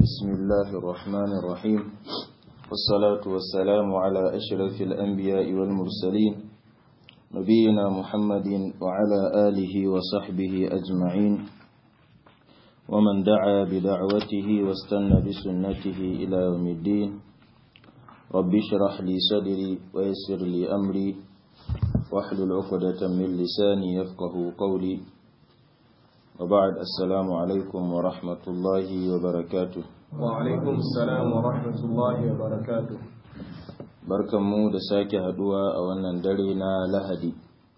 بسم الله الرحمن الرحيم والصلاة والسلام على أشرف الأنبياء والمرسلين نبينا محمد وعلى آله وصحبه أجمعين ومن دعا بدعوته واستنى بسنته إلى يوم الدين رب اشرح لي صدري ويسر لي أمري واحلل عقدة من لساني يفقه قولي وبعد السلام عليكم ورحمة الله وبركاته وعليكم السلام ورحمة الله وبركاته barkanmu da sake haduwa a wannan dare na lahadi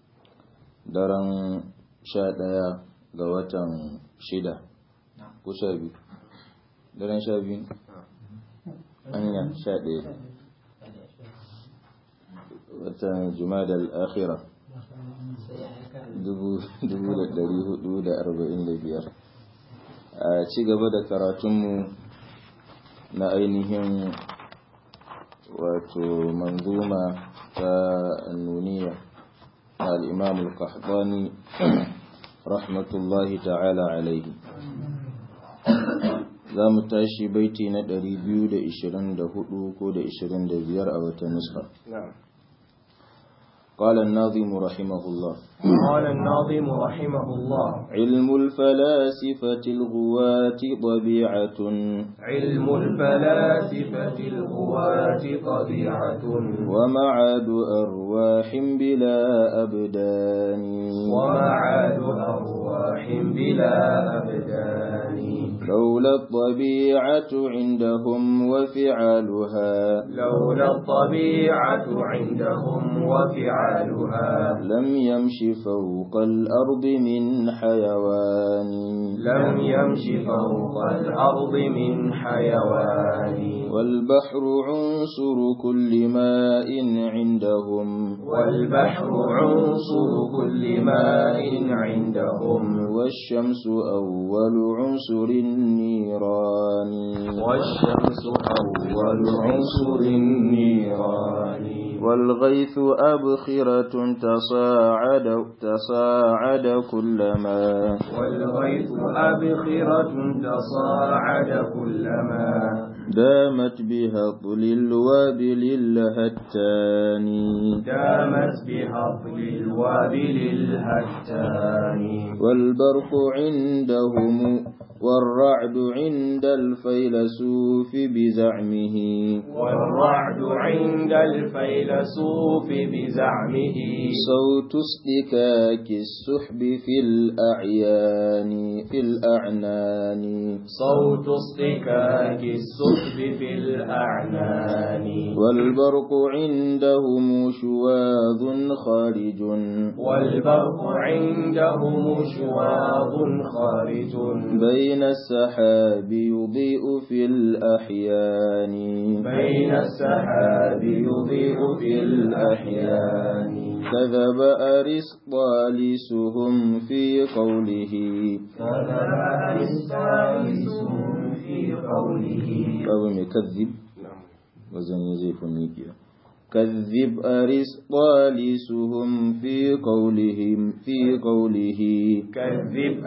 daren sha ɗaya ga watan shida ko sha biyu daren sha biyu anya sha ɗaya watan jumada al'akhira biyar. a ci gaba da karatunmu na ainihin wato manzuma ta nuniya na al'imam al-qahtani rahmatullahi ta'ala alaihi za mu tashi baiti na 224 ko da 25 a wata nuska قال الناظم رحمه الله قال الناظم رحمه الله علم الفلاسفة الغواة طبيعة علم الفلاسفة الغواة طبيعة ومعاد أرواح بلا أبدان ومعاد أرواح بلا أبدان لولا الطبيعة عندهم وفعالها لولا الطبيعة عندهم وفعالها لم يمش فوق الأرض من حيوان لم يمش فوق الأرض من حيوان والبحر عنصر كل ماء عندهم والبحر عنصر كل ماء عندهم والشمس أول عنصر النيران والشمس أول عنصر النيران والغيث أبخرة تصاعد تصاعد كلما والغيث أبخرة تصاعد كلما دامت بها طل الوابل الهتان دامت بهطل الوابل الهتان والبرق عندهم والرعد عند الفيلسوف بزعمه والرعد عند الفيلسوف بزعمه صوت اصطكاك السحب في الأعيان في الأعنان صوت اصطكاك السحب في الأعنان والبرق عندهم شواظ خارج والبرق عندهم شواظ خارج بين السحاب يضيء في الأحيان بين السحاب يضيء في الأحيان كذب أرسطالسهم في قوله كذب أرسطالسهم في قوله أو مكذب وزن يزيف ميكيا كذب أرسطالسهم في قولهم في قوله كذب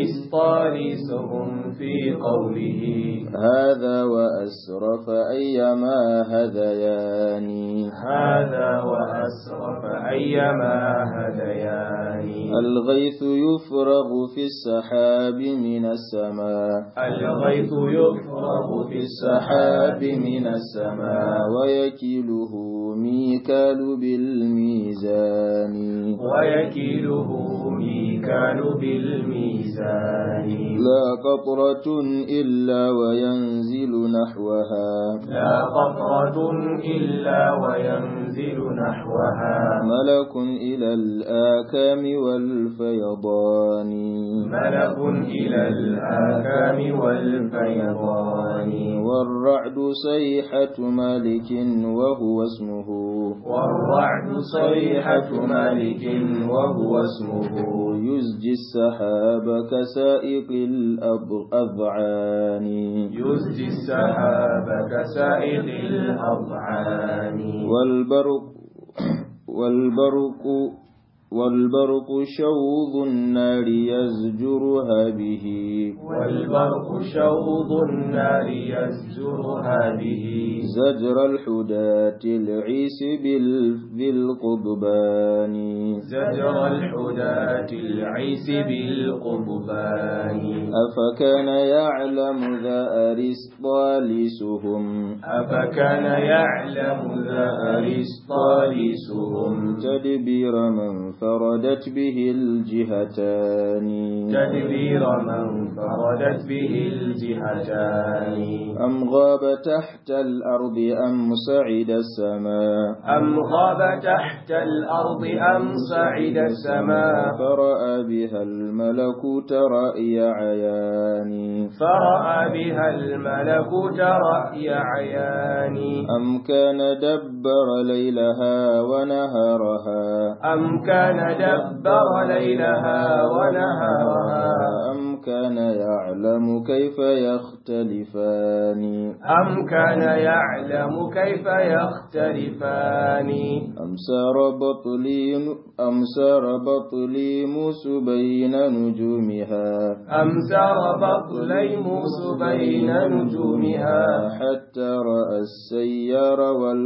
أرسطالسهم في قوله هذا وأسرف أيما هذيان هذا وأسرف أيما هذيان الغيث يفرغ في السحاب من السماء الغيث يفرغ في السحاب من السماء ويكيله ميكال بالميزان ويكيله ميكال بالميزان لا قطرة إلا وينزل نحوها لا قطرة إلا وينزل نحوها ملك إلى الآكام والفيضان ملك إلى الآكام والفيضان والرعد صيحة مالك وهو اسمه والرعد صيحة مالك وهو اسمه يزجي السحاب كسائق الأذعان يزجي السحاب كسائق الأضعان والبرق والبرق والبرق شوظ النار يزجرها به والبرق شوض النار يزجرها به زجر الحداة العيس بال... بالقضبان زجر الحداة العيس بالقضبان أفكان يعلم ذا أرسطالسهم أفكان يعلم ذا أرسطالسهم تدبير من فردت به الجهتان تدبير من فردت به الجهتان أم غاب تحت الأرض أم صعد السماء أم غاب تحت الأرض أم صعد السماء فرأى بها الملكوت رأي عيان فرأى بها الملكوت رأي عيان أم كان دبر ليلها ونهارها أم كان دبر ليلها ونهارها أم كان يعلم كيف يختلفان أم كان يعلم كيف يختلفان أم سار بطليم أم سار بطليموس بين نجومها أم سار بطليموس بين نجومها حتى رأى السيار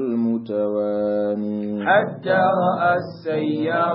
والمتواني حتى رأى السيار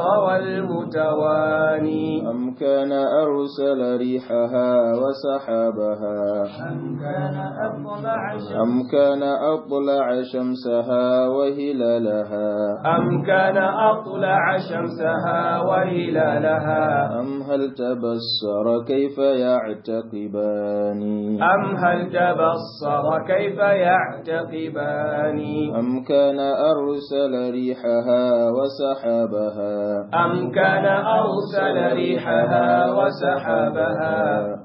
والمتواني أم كان أرسل ريحها وسحابها أم كان أطلع أم كان أطلع شمسها وهلالها أم كان أطلع شمسها وهلالها أم هل تبصر كيف يعتقبان أم هل تبصر كيف يعتقبان أم كان أرسل ريحها وسحابها أم كان أرسل ريحها وسحابها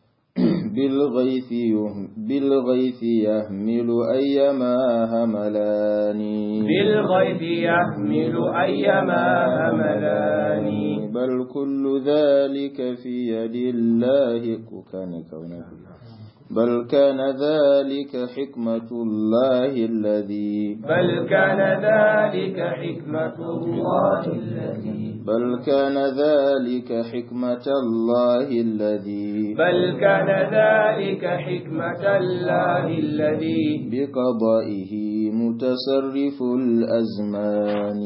بالغيث يهم بالغيث يهمل أيما هملان بالغيب يحمل أيما هملان بل كل ذلك في يد الله كان كونه بل كان ذلك حكمة الله الذي بل كان ذلك حكمة الله الذي بل كان ذلك حكمة الله الذي بل كان ذلك حكمة الله الذي بقضائه متصرف الأزمان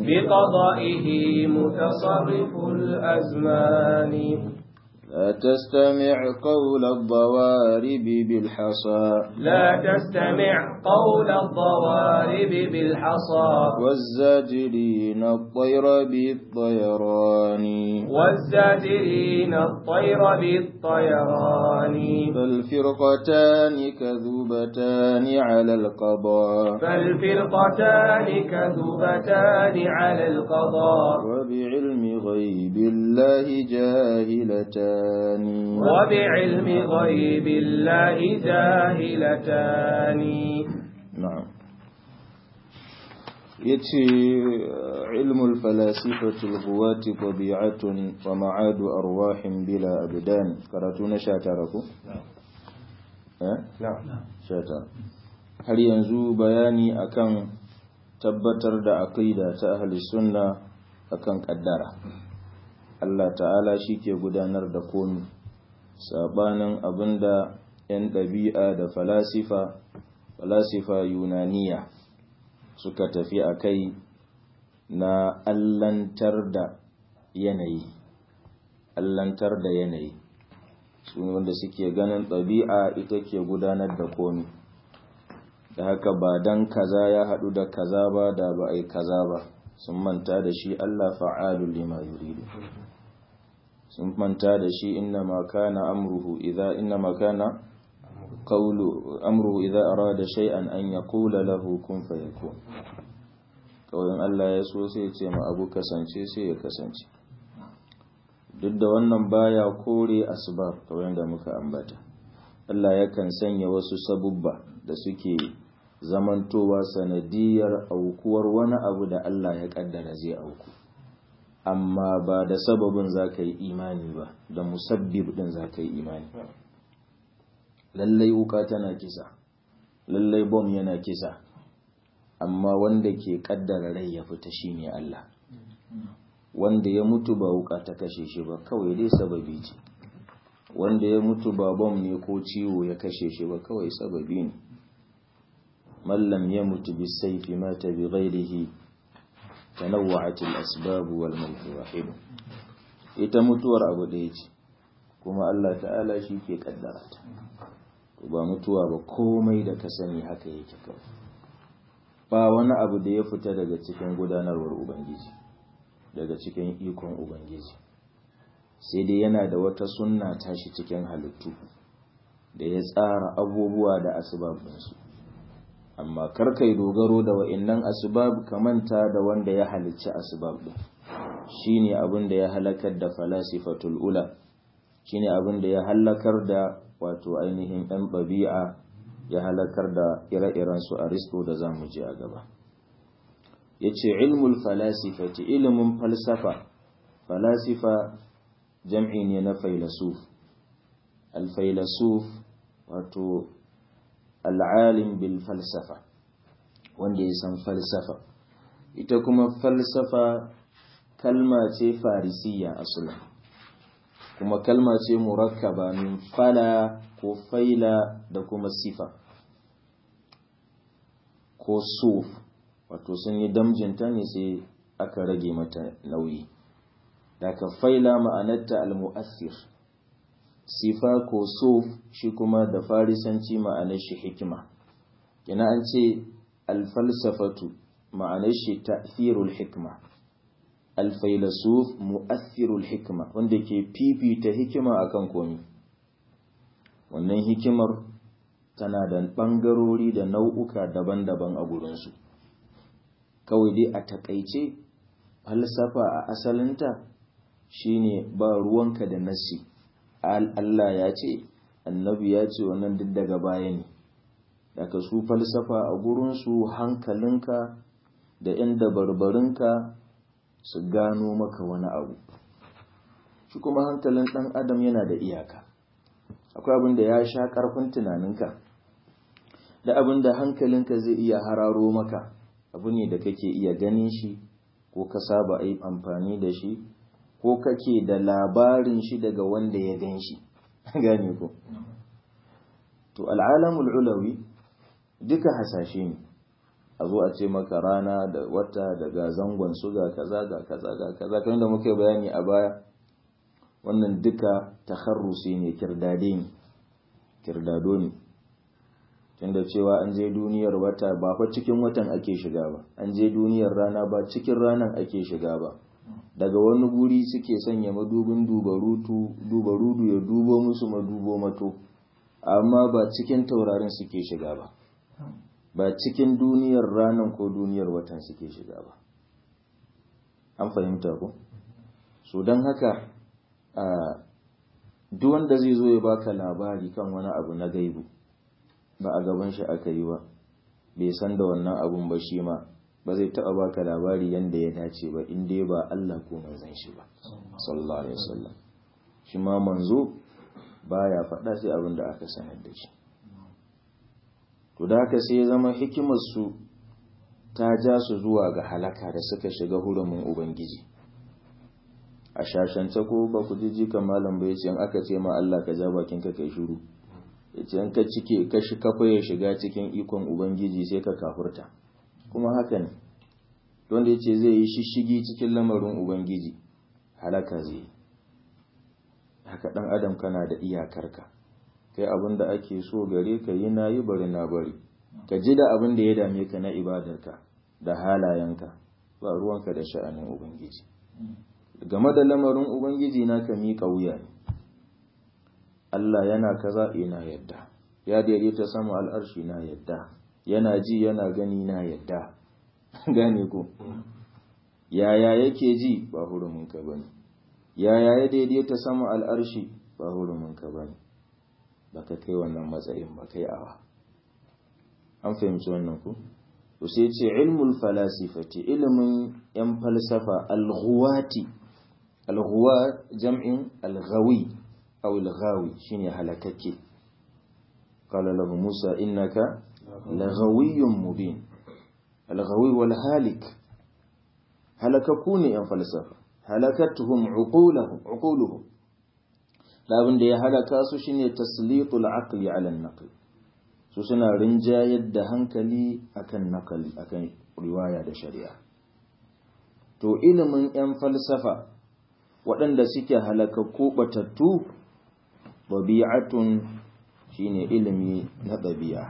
بقضائه متصرف الأزمان لا تستمع قول الضوارب بالحصى لا تستمع قول الضوارب بالحصى والزاجرين الطير بالطيران والزاجرين الطير بالطيران فالفرقتان كذوبتان على القضاء فالفرقتان كذبتان على القضاء وبعلم غيب الله جاهلتان وبعلم غيب الله جاهلتان نعم يتي علم الفلاسفة الغواة طبيعة ومعاد أرواح بلا أبدان قرأتون شاتركم نعم shata har yanzu bayani akan tabbatar da aqida ta ahli sunna akan kaddara Allah ta'ala shi ke gudanar da komi sabanin abinda 'yan ɗabi'a da falasifa falasifa yunaniya suka tafi a kai na allantar da yanayi allantar da yanayi su ne wanda suke ganin ɗabi'a ita ke gudanar da komi da haka ba dan kaza ya haɗu da kaza ba da ba a yi kaza ba sun manta da shi Allah fa'alul lima yuridu sun manta da shi inna ma kana amruhu idza inna ma kana qawlu amruhu idza arada shay'an an yaqula lahu kun fayakun kawai Allah ya so sai ya ce ma abu kasance sai ya kasance duk da wannan baya kore asbab kawai da muka ambata Allah yakan sanya wasu sabubba da suke zamantowa sanadiyar aukuwar wani abu da Allah ya kaddara zai auku amma ba da sababin za ka yi imani ba da musabbib din za ka yi imani lallai wuka tana kisa lallai bom yana kisa amma wanda ke kaddara rai ya fita shine Allah wanda ya mutu ba wuka ta kashe shi ba kawai dai sababi ce wanda ya mutu ba bom ne ko ciwo ya kashe shi ba kawai sababi ne mallam ya mutu bi saifi mata bi ghairihi tanawwa'at al-asbab wal mawt wahid ita mutuwar abu ɗaya ce kuma Allah ta'ala shi ke kaddara ta ba mutuwa ba komai da ka sani haka yake kawai ba wani abu da ya fita daga cikin gudanarwar ubangiji daga cikin ikon ubangiji sai dai yana da wata sunna tashi cikin halittu da ya tsara abubuwa da asibabinsu amma karkai dogaro da wa'innan asibab manta da wanda ya halicci asibab din shine abin da ya halakar da falasifatul ula shine abin da ya halakar da wato ainihin ɗan ɗabi'a ya halakar da ire-iren su aristo da zamu ji a gaba yace ilmul falasifati ilimin falsafa falasifa jam'i ne na failasuf al-failasuf wato al'alim bil falsafa wanda ya san falsafa ita kuma falsafa kalma ce farisiya asula kuma kalma ce murakkaba min fala ko faila da kuma sifa ko suf wato sun yi damjinta ne sai aka rage mata nauyi daga faila ma'anarta al-mu'assir sifa ko suf shi kuma da farisanci ma'anar shi hikima kina an ce alfalsafatu ma'anar shi ta'thirul hikma alfailasuf mu'athirul hikma wanda ke fifita hikima akan komi wannan hikimar tana da ɓangarori da nau'uka daban-daban a gurinsu kawai dai a takaice falsafa a asalinta shine ba ruwanka da nassi Allah ya ce annabi ya ce wannan duk daga baya ne daga su falsafa a gurinsu hankalinka da inda barbarinka su gano maka wani abu shi kuma hankalin ɗan adam yana da iyaka akwai abin da ya sha ƙarfin tunaninka da abin da hankalinka zai iya hararo maka abu ne da kake iya ganin shi ko ka saba yi amfani da shi ko kake da labarin shi daga wanda ya gan shi gane ko to al'alamul ulawi duka hasashe ne a zo a ce maka rana da wata daga zangon su ga kaza ga kaza ga kaza kamar da muka bayani a baya wannan duka takharrusi ne kirdade ne kirdado ne tunda cewa an je duniyar wata ba fa cikin watan ake shiga ba an je duniyar rana ba cikin ranan ake shiga ba daga wani guri suke sanya madubin dubarudu ya dubo musu madubo mato amma ba cikin taurarin suke shiga ba ba cikin duniyar ranan ko duniyar watan suke shiga ba an fahimta ko so don haka duk wanda zai zo ya baka labari kan wani abu na gaibu ba a gaban shi aka yi ba bai san da wannan abun ba shi ma ba zai taɓa baka labari yanda ya dace ba in dai ba Allah ko manzon shi ba sallallahu alaihi wasallam shi ma manzo baya faɗa sai abin da aka sanar da shi to da haka sai ya zama hikimar su ta ja su zuwa ga halaka da suka shiga hurumin ubangiji a shashance ko ba ku ji jikan malam bai ce in aka ce ma Allah ka ja bakin ka kai shiru yace in ka cike ka shi kafa ya shiga cikin ikon ubangiji sai ka kafurta kuma haka ne wanda yace zai yi shishigi cikin lamarin ubangiji halaka zai haka dan adam kana da iyakarka kai abin da ake so gare ka yi na yi bari na bari ka ji da abin da ya dame ka na ibadarka da halayenka ba ruwanka da sha'anin ubangiji game da lamarin ubangiji na ka miƙa wuya ne Allah yana kaza ina yadda ya daidaita sama al'arshi na yadda yana ji yana gani na yadda gane ko yaya yake ji ba hurumin ka bane yaya ya daidaita sama al'arshi ba hurumin ka bane baka kai wannan matsayin ba kai awa an fahimci wannan ku to sai ce ilmul falasifati ilimin yan falsafa al-ghuwati al-ghuwa jam'in al-ghawi aw al-ghawi shine halakakke qala lahu musa innaka laghawiyyun mubin al-ghawi wal halik halakaku ne yan falsafa halakatuhum uquluhum uquluhum labin da ya halaka su shine taslitul aqli ala an-naql su suna rinjayar da hankali akan nakali akan riwaya da shari'a to ilimin yan falsafa waɗanda suke halakakku batattu ɗabi'atun shine ilimi na ɗabi'a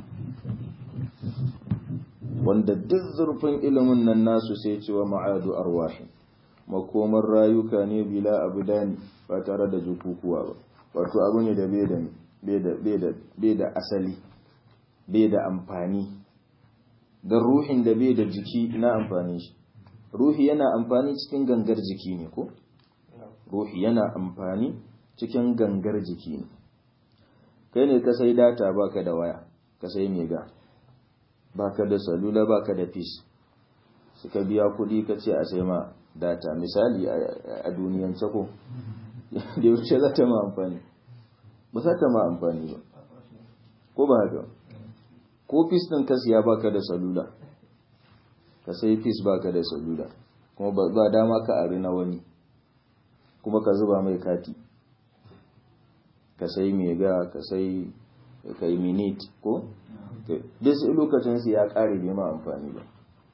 wanda duk zurfin ilimin nan nasu sai cewa ma'adu arwahi makomar rayuka ne bila abudani ba tare da jukukuwa ba wato abu ne da bai da asali bai da amfani don ruhin da bai da jiki na amfani shi ruhi yana amfani cikin gangar jiki ne ko ruhi yana amfani cikin gangar jiki ne kai ne ka sai data baka da waya ka sai mega baka da salula baka da fis suka biya kudi ka ce a sai ma data misali a duniyance ko da yaushe za ta ma amfani ba za ta ma amfani ba ko ba haka ko fis ɗin ka siya baka da salula ka sai fis baka da salula kuma ba dama ka ari na wani kuma ka zuba mai kati ka sai mega ka sai ka yi minit ko duk sai lokacin su ya kare bai ma amfani ba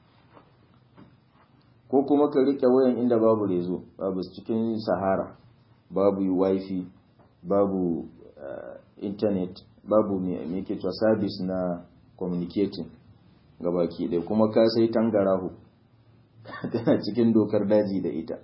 ko kuma ka rike wayan inda babu rezo babu cikin sahara babu wifi babu internet babu me ke cewa service na communicating gabaki ɗaya kuma ka sai tangarahu tana cikin dokar daji da ita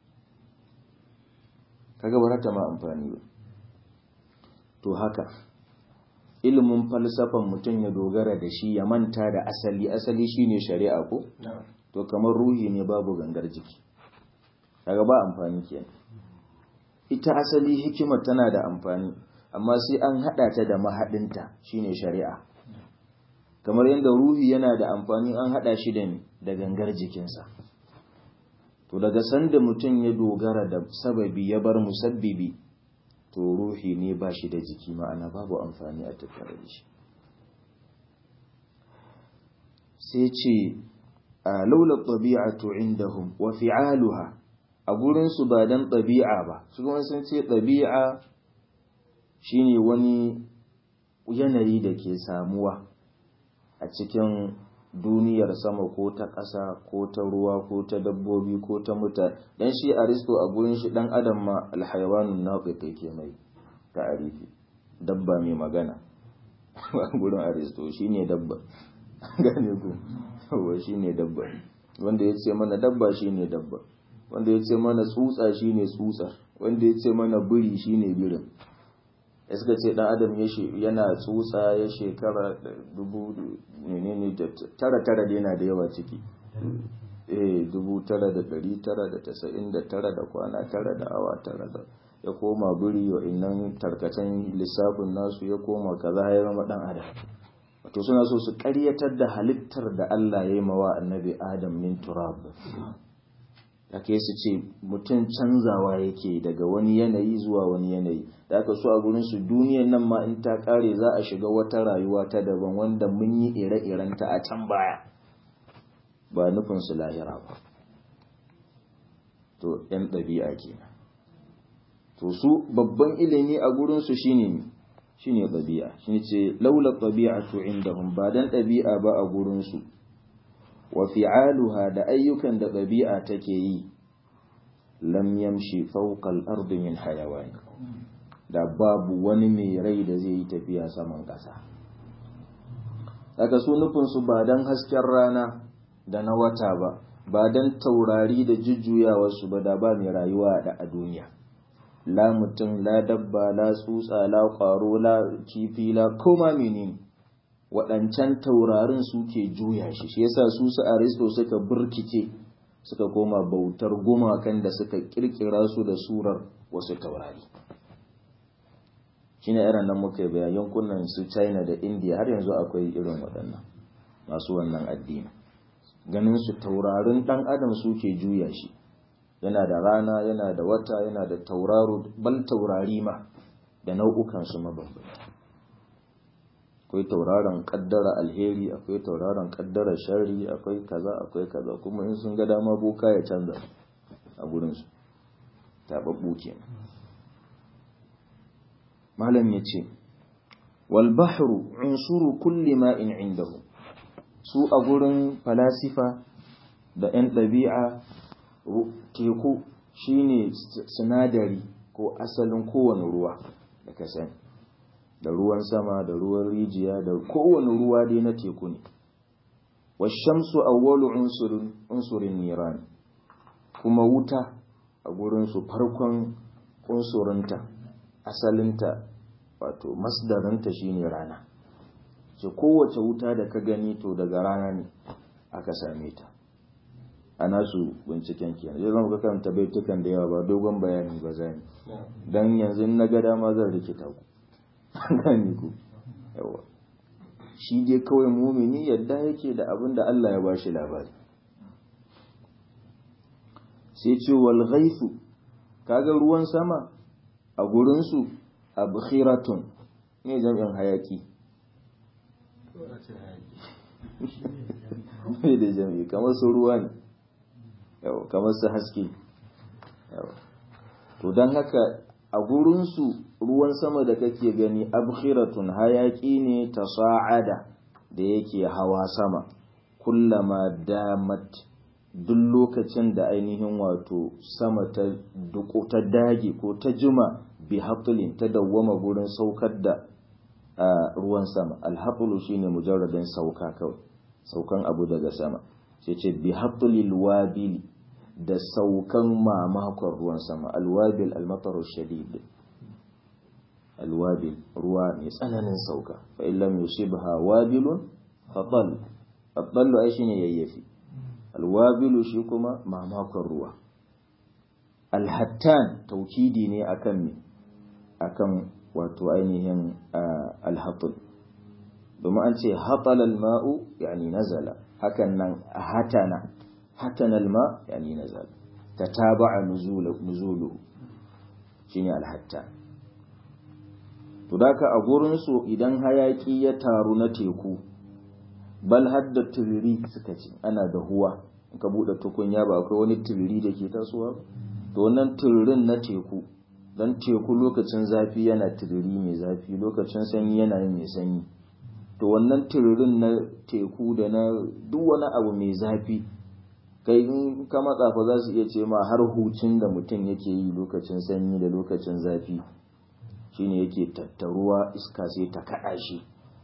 kaga ba ta ma amfani ba to haka ilimin falsafan mutum ya dogara da shi ya manta da asali asali shine shari'a ko to kamar ruhi ne babu gangar jiki kaga ba amfani kenan ita asali hikimar tana da amfani amma sai an hada ta da mahadinta shine shari'a kamar yadda ruhi yana da amfani an hada shi da da gangar jikinsa to daga sanda mutum ya dogara da sababi ya bar musabbibi to ruhi ne ba shi da jiki ma'ana babu amfani a tattare da shi sai ce a laula ɗabi'atu indahum wa fi'aluha a gurinsu ba don ɗabi'a ba su kuma sun ce ɗabi'a shine wani yanayi da ke samuwa a cikin duniyar sama ko ta ƙasa ko ta ruwa ko ta dabbobi ko ta mutane dan shi aristo a gurin shi dan adam ma alhayawanun naqiq yake mai ta'arifi dabba mai magana a gurin aristo shine dabba gane ku yawa shine dabba wanda ya ce mana dabba shine dabba wanda ya ce mana tsutsa shine tsutsar wanda ya ce mana biri shine birin ya suka ce dan adam yana tsutsa ya shekara dubu menene da tara tara da yana da yawa ciki eh dubu tara da dari tara da tasa'in da tara da kwana tara da awa tara da ya koma biri wa innan tarkacen lissafin nasu ya koma kaza ya zama dan adam wato suna so su karyatar da halittar da Allah ya yi mawa annabi adam min turab da ke su ce mutum canzawa yake daga wani yanayi zuwa wani yanayi da aka so a gurin su duniyan nan ma in ta kare za a shiga wata rayuwa ta daban wanda mun yi ire-irenta a can baya ba nufin su lahira ba to yan ɗabi'a kenan to su babban ilimi a gurin su shine shine ɗabi'a shine ce laula ɗabi'atu indahum ba dan ɗabi'a ba a gurin su wa fi'aluha da ayyukan da ɗabi'a take yi lam yamshi fawqa al-ardi min hayawan da babu wani mai rai da zai yi tafiya saman ƙasa daga su nufin su ba dan hasken rana da na wata ba ba dan taurari da jujjuyawar su ba da ba mai rayuwa da a duniya la mutum la dabba la tsutsa la ƙwaro la kifi la koma menene waɗancan taurarin suke juya shi shi yasa su su aristo suka burkice suka koma bautar gumakan da suka kirkira su da surar wasu taurari shine irin nan muka yi bayan yankunan su china da india har yanzu akwai irin waɗannan masu wannan addini ganin su taurarin ɗan adam suke juya shi yana da rana yana da wata yana da tauraro bal taurari ma da nau'ukan su mabambanta akwai tauraron kaddara alheri akwai tauraron kaddara shari akwai kaza akwai kaza kuma in sun ga dama boka ya canza a gurinsu taɓaɓɓu kenan malam ya ce walbahru unsuru kulli ma'in indahu su a gurin falasifa da 'yan ɗabi'a teku shine sinadari ko asalin kowane ruwa da ka sani da ruwan sama da ruwan rijiya da kowane ruwa dai na teku ne washamsu awwalu unsurin unsurin niran kuma wuta a gurinsu farkon unsurinta asalinta wato masdarinta shine rana ce kowace wuta da ka gani to daga rana ne aka same ta a nasu binciken kenan zai zama karanta baitukan da yawa ba dogon bayani ba zani don yanzu na ga dama zan rikita ku gani ku yawa shi dai kawai mumini yadda yake da abin da Allah ya bashi labari sai ce wal ghaifu kaga ruwan sama a gurinsu abkhiratun ne jami'in hayaki mai da jami'i kamar su ruwa ne yawa kamar su haske yawa to don haka a gurinsu ruwan sama da kake gani abkhiratun hayaki ne ta sa'ada da yake hawa sama kullama damat duk lokacin da ainihin wato sama ta duko ta dage ko ta jima bi hatlin ta dawwama gurin saukar da ruwan sama alhatulu shine mujarradin sauka kawai saukan abu daga sama sai ce bi hatlil wabili da saukan mamakon ruwan sama alwabil almataru shadid alwabil ruwa mai tsananin sauka fa illam yusibha wabilun fatal fatal ai shine yayyafi alwabilu shi kuma mamakon ruwa alhattan taukidi ne akan me akan wato ainihin alhatul domin an ce hatal alma'u yani nazala hakan nan hatana hatana alma yani nazala tataba'a nuzuluhu shine alhatta to daka a gurin su idan hayaki ya taru na teku bal hadda turiri suka ce ana da huwa in ka bude tukunya ba akwai wani turiri da ke tasowa to wannan turirin na teku dan teku lokacin zafi yana turiri mai zafi lokacin sanyi yana yin mai sanyi to wannan turirin na teku da na duk wani abu mai zafi kai in ka matsa fa za su iya ce ma har hucin da mutum yake yi lokacin sanyi da lokacin zafi shine yake tattaruwa iska sai ta kaɗa shi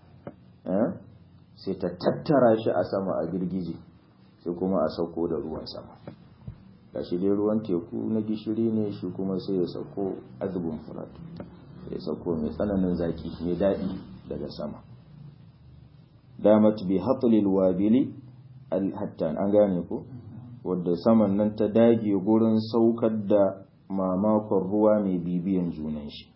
sai ta tattara shi a sama a girgije sai kuma a sauko da ruwan sama gashi dai ruwan teku na gishiri ne shi kuma sai ya sauko azubin furat ya sauko mai tsananin zaki mai daɗi daga sama damat bi hatlil wabili alhattan an gane ko wadda saman nan ta dage gurin saukar da mamakon ruwa mai bibiyan junan shi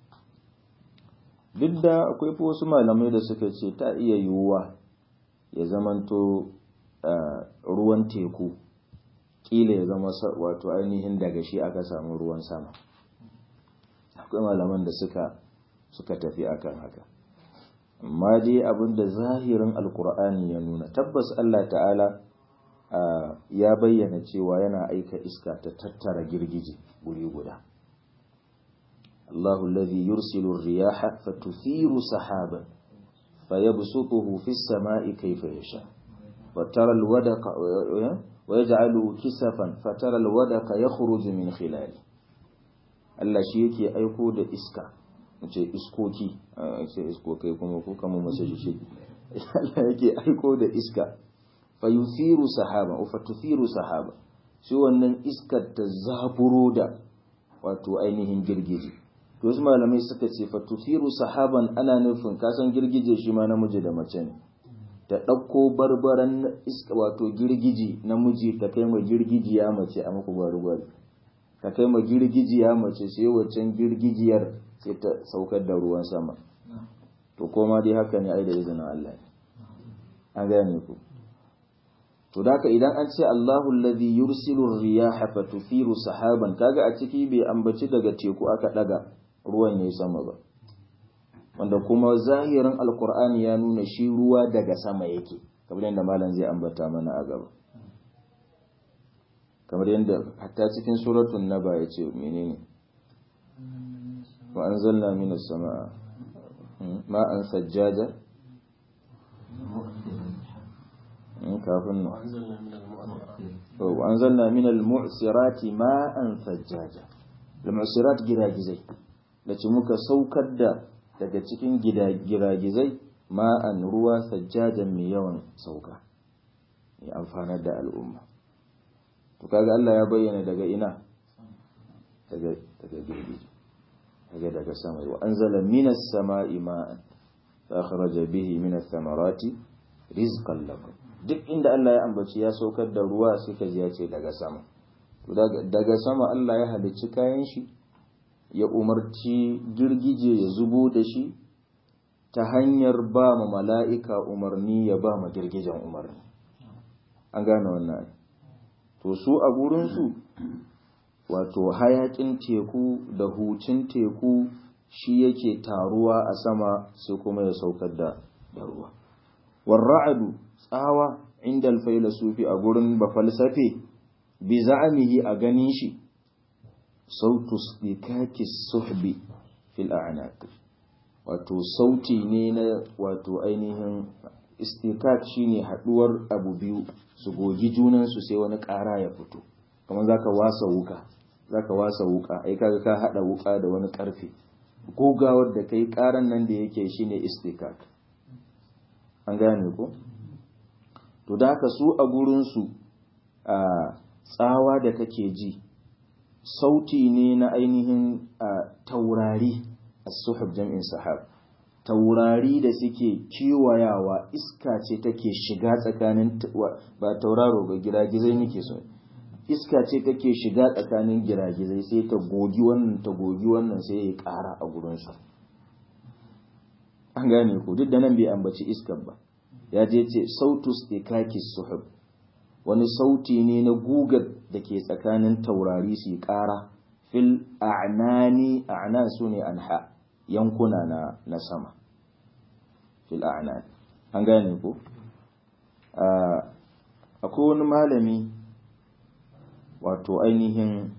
duk da akwai wasu malamai da suka ce ta iya yiwuwa ya zamanto ruwan teku kila ya zama wato ainihin daga shi aka samu ruwan sama akwai malaman da suka suka tafi akan haka amma dai abin da zahirin alkur'ani ya nuna tabbas Allah ta'ala ya bayyana cewa yana aika iska ta tattara girgije guri guda الله الذي يرسل الرياح فتثير سحابا فيبسطه في السماء كيف يشاء وترى الودق ويجعله كسفا فترى الودق يخرج من خلاله Allah shi yake aiko da iska ce iskoki ce iskokai kuma ko kama masa shi Allah yake aiko da iska fa yuthiru sahaba fa tuthiru sahaba shi wannan iskar ta zaburo da wato ainihin girgije to wasu malamai suka ce fa tuthiru sahaban ana nufin kasan girgije shi ma namiji da mace ne ta ɗauko barbaran iska wato girgiji namiji ta kai ma girgijiya mace a muku gwari-gwari ta kai ma girgijiya mace sai waccan girgijiyar sai ta saukar da ruwan sama to koma dai haka ne ai da izinin Allah an gane ku to daka idan an ce Allahu alladhi yursilu riyaha fatuthiru sahaban kaga a ciki bai ambaci daga teku aka daga ruwan yayi sama ba wanda kuma zahirin alkur'ani ya nuna shi ruwa daga sama yake kamar yadda malam zai ambata mana a gaba kamar yadda hatta cikin suratun naba ya ce menene wa anzalna minas sama'a ma'an sajjaja kafin nan wa anzalna minal mu'sirati ma'an sajjaja al-mu'sirat giragizai da ce muka saukar da daga cikin giragizai ma'an ruwa sajjajan mai yawan sauka ya amfanar da al'umma to kaga Allah ya bayyana daga ina daga daga girgije daga daga sama wa anzala minas sama'i ma'an fa akhraja bihi minas samarati rizqan lakum duk inda Allah ya ambaci ya saukar da ruwa sai ka ji ya ce daga sama to daga sama Allah ya halicci kayan shi ya umarci girgije ya zubo da shi ta hanyar ba ma mala'ika umarni ya ba ma girgijen umarni an gane wannan to su a gurinsu wato hayakin teku da hucin teku shi yake taruwa a sama sai kuma ya saukar da ruwa warra'adu tsawa inda alfailasufi a gurin bafalsafe bi za'amihi a ganin shi sautu stikaki suhbi fil a'naq wato sauti ne na wato ainihin istikak shine haduwar abu biyu su gogi junansu sai wani ƙara ya fito kamar zaka wasa wuka zaka wasa wuka ai kaga ka hada wuka da wani karfe gogawar da kai ƙaran nan da yake shine istikak an gane ko to da haka su a gurin su a tsawa da kake ji sauti ne na ainihin taurari as-suhub jam'in sahab taurari da suke kiwayawa iska ce take shiga tsakanin ba tauraro ga giragizai nake so iska ce take shiga tsakanin giragizai sai ta gogi wannan ta gogi wannan sai ya ƙara a gurinsu an gane ku duk da nan bai ambaci iskar ba ya je ce sautus ikakis suhub wani sauti ne na gugar da ke tsakanin taurari su ƙara fil a'nani a'na su ne anha yankuna na, na sama fil a'nan an gane ko akwai wani malami wato ainihin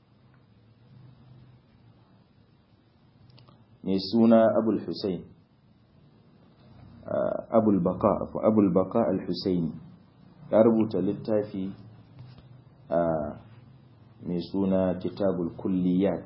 mai suna abul husain abul baka abul baka al-husaini ya rubuta littafi mai suna kitabul kulliyat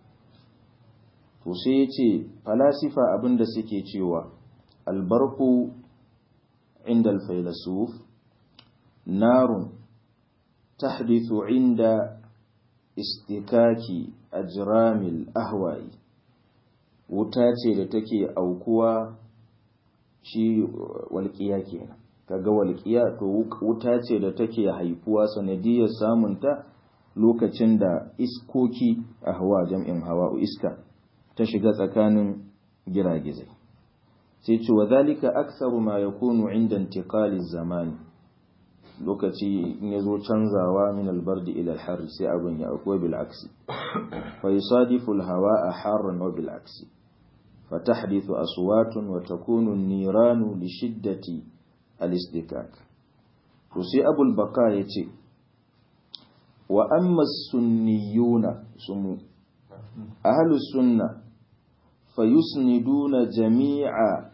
to sai ya ce falasifa abinda suke cewa albarku inda alfailasuf narun tahdithu inda istikaki ajramil ahwai wuta ce da take aukuwa shi walƙiya kenan kaga walƙiya to wuta ce da take haifuwa sanadiyar samunta lokacin da iskoki a hawa jam'in hawa iska ta shiga tsakanin giragizai sai ce wa zalika aktsaru ma yakunu inda intiqali zamani lokaci in yazo canzawa min albardi ila alhar sai abin ya akwai bil aksi fa yusadifu alhawa'a harran wa bil aksi فتحدث أصوات وتكون النيران لشدة الاستكاك وسي أبو البقاء يتي وأما السنيون سمو أهل السنة فيسندون جميع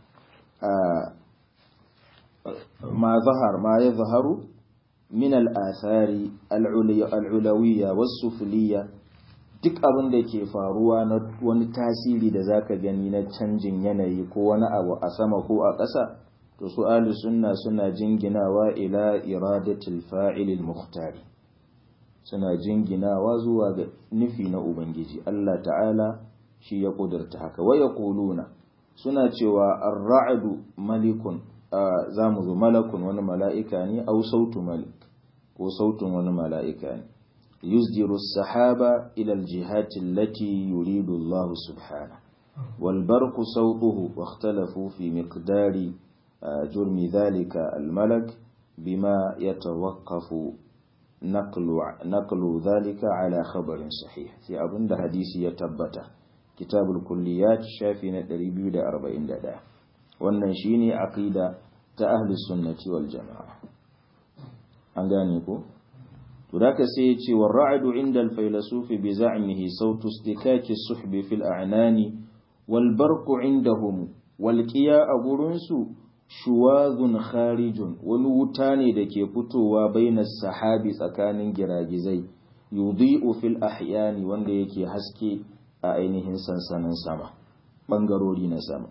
ما ظهر ما يظهر من الآثار العلوية والسفلية duk abin da ke faruwa na wani tasiri da zaka gani na canjin yanayi ko wani abu a sama ko a ƙasa to su ahli sunna suna jinginawa ila iradatul fa'il muhtari suna jinginawa zuwa ga nufi na ubangiji Allah ta'ala shi ya kudurta haka wa yaquluna suna cewa ar-ra'du malikun zamu zo malakun wani mala'ika ne au sautu malik ko sautun wani mala'ika ne يصدر السحاب إلى الجهات التي يريد الله سبحانه والبرق صوته واختلفوا في مقدار جرم ذلك الملك بما يتوقف نقل نقل ذلك على خبر صحيح في أبن حديث يتبت كتاب الكليات شافنا دريبيو دا أربعين دا wannan shine aqida ta ahli sunnati wal jamaa an gane ko to da sai yace war ra'du inda al-faylasufi bi za'mihi sautu istikaki as-suhbi fil a'nani wal barqu indahum wal qiya a gurinsu shuwazun kharijun wani wuta ne da ke fitowa bainas sahabi tsakanin giragizai yudhi'u fil ahyani wanda yake haske a ainihin sansanin sama bangarori na sama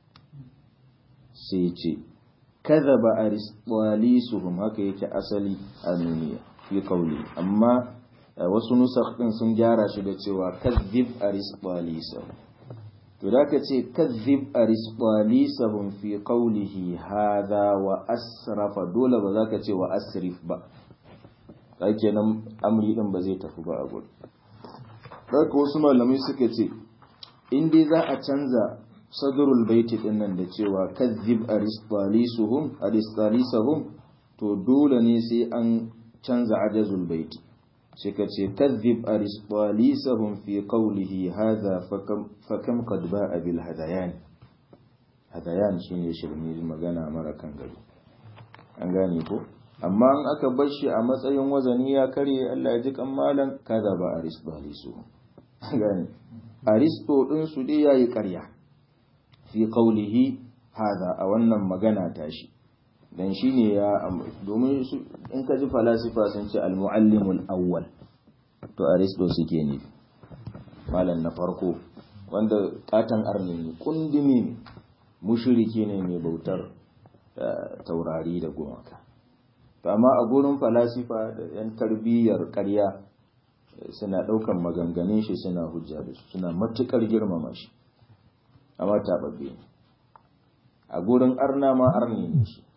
sai ce kadhaba aristotelisuhum haka yake asali a duniya fi kauli amma wasu nusakh din sun gyara shi da cewa kadhib aristotelisuhum to da ka ce kadhib aristotelisuhum fi qawlihi hadha wa asrafa dole ba za ka ce wa asrif ba kai kenan amri din ba zai tafi ba a gurin haka wasu malamai suka ce in dai za a canza sadrul baiti din nan da cewa kadhib aristotelisuhum aristotelisuhum to dole ne sai an canza ajazul baiti sai ka ce kadhib aristotelisuhum fi qawlihi hadha fakam qad ba'a bil hadayan hadayan shine shirmi magana mara kan gari an gane ko amma in aka bar shi a matsayin wazani ya karye Allah ya ji kammalan kaza ba aristotelisuhum gane aristo din su dai yayi ƙarya fi qawlihi hadha a wannan magana tashi dan shine ya domin in ka ji falasifa sun ce al-muallimul awwal to aristo suke ne malam na farko wanda katan arni ne kundumi ne mushriki ne mai bautar taurari da gumaka to amma a gurin falasifa da yan tarbiyyar ƙarya suna ɗaukan maganganun shi suna hujja da su suna matukar girmama shi amma taɓaɓɓe ne a gurin arna ma arni ne shi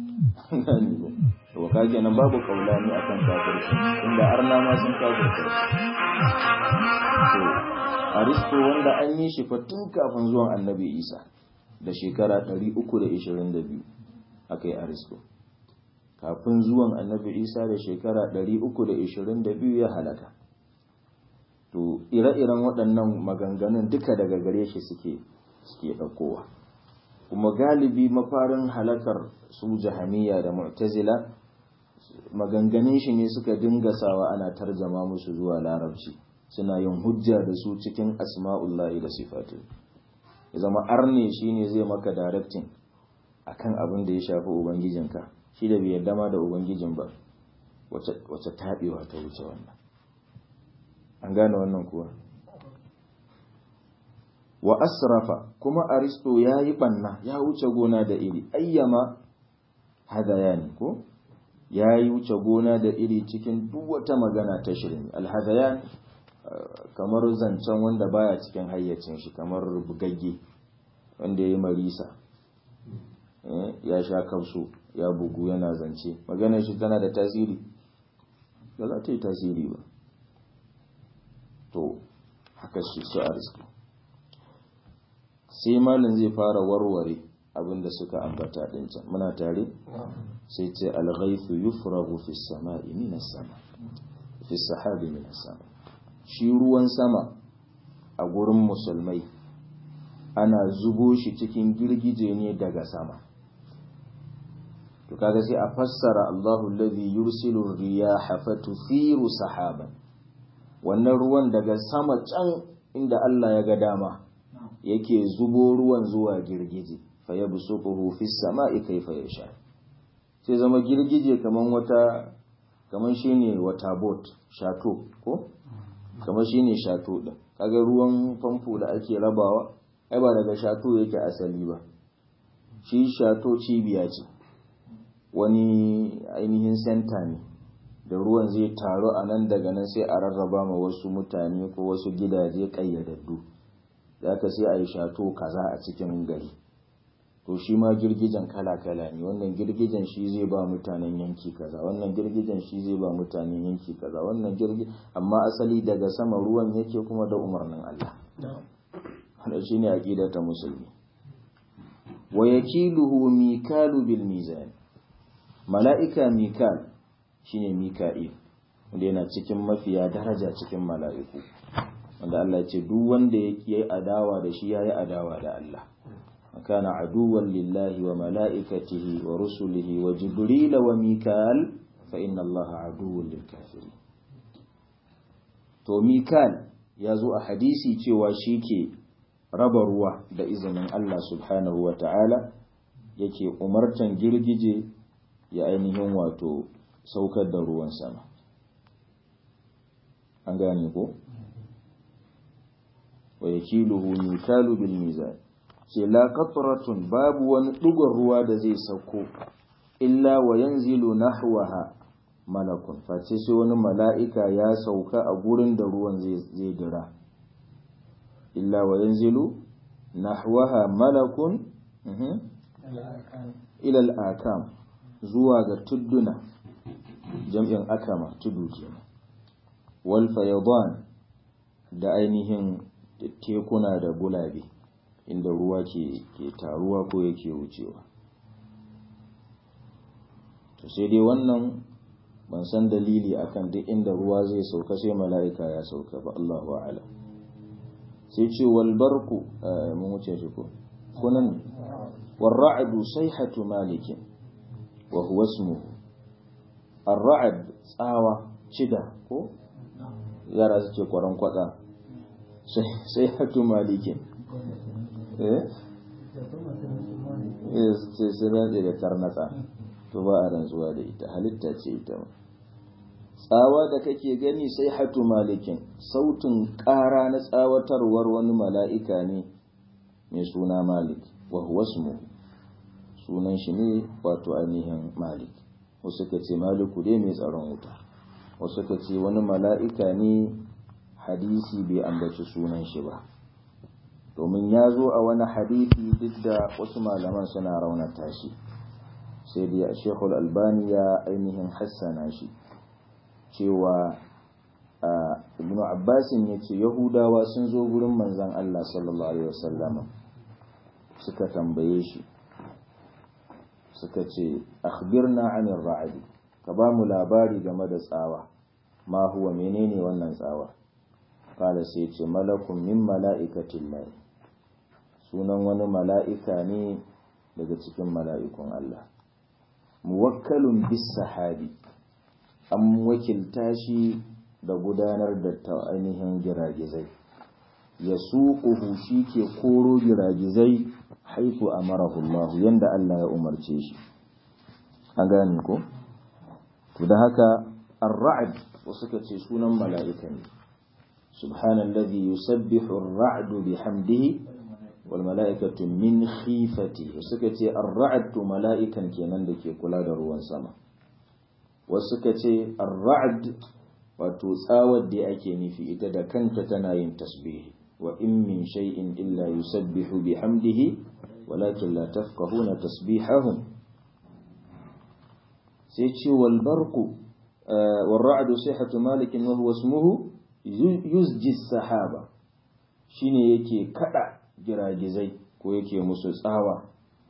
to ka kenan babu kaulani akan kafirci inda arna ma sun kafirci to aristo wanda an yi shi tun kafin zuwan annabi isa da shekara 322 aka yi aristo kafin zuwan annabi isa da shekara 322 ya halaka to ire-iren waɗannan maganganun duka daga gare shi suke suke ɗaukowa kuma galibi mafarin halakar su jahamiya da mu'tazila maganganun shi ne suka dinga sawa ana tarjama musu zuwa larabci suna yin hujja da su cikin asma'ullahi da sifatu ya zama arne shine zai maka directing akan abin da ya shafi ubangijinka shi da bai yarda ma da ubangijin ba wace taɓewa ta wuce wannan an gane wannan kuwa wa asrafa kuma aristo ya yi ɓanna ya wuce gona da iri ayyama hadayani ko ya yi wuce gona da iri cikin duk wata magana ta shirin alhadayan kamar zancen wanda baya cikin hayyacin shi kamar bugagge wanda ya yi marisa ya sha kansu ya bugu yana zance maganar shi tana da tasiri ba za ta yi tasiri ba to haka shi su aristo sai malin zai fara warware abinda suka ambata din can muna tare sai ce alghaifu yufragu fi samai min sama fi sahabi min sama shi ruwan sama a gurin musulmai ana zubo shi cikin girgije ne daga sama to kaga sai a fassara Allahu alladhi yursilu riyaha fatuthiru sahaban wannan ruwan daga sama can inda Allah ya ga dama yake zubo ruwan zuwa girgije fa yabsutuhu fis sama'i kayfa yasha sai zama girgije kaman wata kaman shine wata boat shato ko kaman shine shato din kaga ruwan famfo da ake rabawa ai ba daga shato yake asali ba shi shato cibiya ce wani ainihin senta ne da ruwan zai taru a nan daga nan sai a rarraba ma wasu mutane ko wasu gidaje ƙayyadaddu za ka sai a yi shato kaza a cikin gari to shi ma girgijen kala-kala ne wannan girgijen shi zai ba mutanen yanki kaza wannan girgijen shi zai ba mutanen yanki kaza wannan girgi amma asali daga sama ruwan yake kuma da umarnin Allah wannan shine aqidar ta musulmi wa yakiluhu mikalu bil mizan mala'ika mikal shine mika'il wanda yana cikin mafiya daraja cikin mala'iku wanda Allah ya ce duk wanda yake adawa da shi yayi adawa da Allah kana aduwan lillahi wa mala'ikatihi wa rusulihi wa jibril wa mikal fa inna Allah aduwwun lil kafirin to mikal ya zo a hadisi cewa shi ke raba ruwa da izinin Allah subhanahu wa ta'ala yake umartan girgije ya ainihin wato saukar da ruwan sama an gane ko wa yakiluhu mikalu bil mizan ce la qatratun babu wani dugon ruwa da zai sauko illa wa yanzilu nahwaha malakun face sai wani mala'ika ya sauka a gurin da ruwan zai dira illa wa yanzilu nahwaha malakun ilal akam zuwa ga tudduna jam'in akama tudu kenan wal fayadan da ainihin tekuna da gulabe inda ruwa ke ke taruwa ko yake wucewa to sai dai wannan ban san dalili akan duk inda ruwa zai sauka sai mala'ika ya sauka ba Allahu a'lam sai ce wal barku mun wuce shi ko kunan والرعد صيحة مالك وهو اسمه الرعد tsawa cida ko yara su ce kwaron kwada sai hatu malikin eh sai sai rantse da tarnatsa to ba a rantsuwa da ita halitta ce ita tsawa da kake gani sai hatu malikin sautin ƙara na tsawatarwar wani mala'ika ne mai suna malik wa huwa sunan shi ne wato ainihin malik wasu ka ce maliku dai mai tsaron wuta wasu ka ce wani mala'ika ne hadisi bai ambaci sunan shi ba domin ya zo a wani hadisi duk da wasu malaman suna raunata shi sai dai shekul albani ya ainihin hassana shi cewa ibn abbasin ya ce yahudawa sun zo gurin manzan allah sallallahu alaihi wasallama suka tambaye shi suka ce akhbirna anir ra'adi ka ba mu labari game da tsawa ma huwa menene wannan tsawa kala sai ce malakun min mala'ikatin lahi sunan wani mala'ika ne daga cikin mala'ikun Allah muwakkalun bis sahabi an wakilta shi da gudanar da ta ainihin giragizai ya suƙuhu shi ke koro giragizai haifu a marahullahu yadda Allah ya umarce shi an gane ko? to da haka ar-ra'd wasu ka ce sunan mala'ika ne subhanallazi yusabbihu ar-ra'du bihamdihi wal mala'ikatu min khifati wasu ka ce ar-ra'd to mala'ikan kenan da ke kula da ruwan sama wasu ka ce ar-ra'd wato tsawar da ake nufi ita da kanta tana yin tasbihi wa in min shay'in illa yusabbihu bihamdihi walakin la tafqahuna tasbihahum sai ce wal barqu wal ra'du sihhatu malik wa huwa ismuhu yuzji sahaba shine yake kada giragizai ko yake musu tsawa